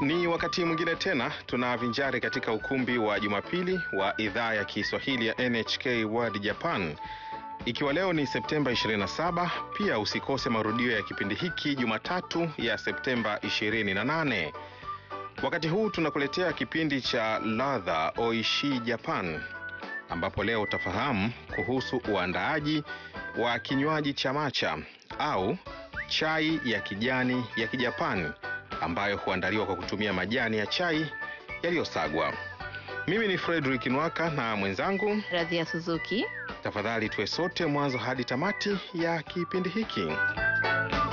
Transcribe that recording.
Ni wakati mwingine tena tunavinjari katika ukumbi wa Jumapili wa idhaa ya Kiswahili ya NHK World Japan. Ikiwa leo ni Septemba 27, pia usikose marudio ya kipindi hiki Jumatatu ya Septemba 28. Wakati huu tunakuletea kipindi cha Ladha Oishi Japan ambapo leo utafahamu kuhusu uandaaji wa kinywaji cha matcha au chai ya kijani ya Kijapani ambayo huandaliwa kwa kutumia majani ya chai yaliyosagwa. Mimi ni Frederick Nwaka na mwenzangu, Radhia Suzuki. tafadhali tuwe sote mwanzo hadi tamati ya kipindi hiki.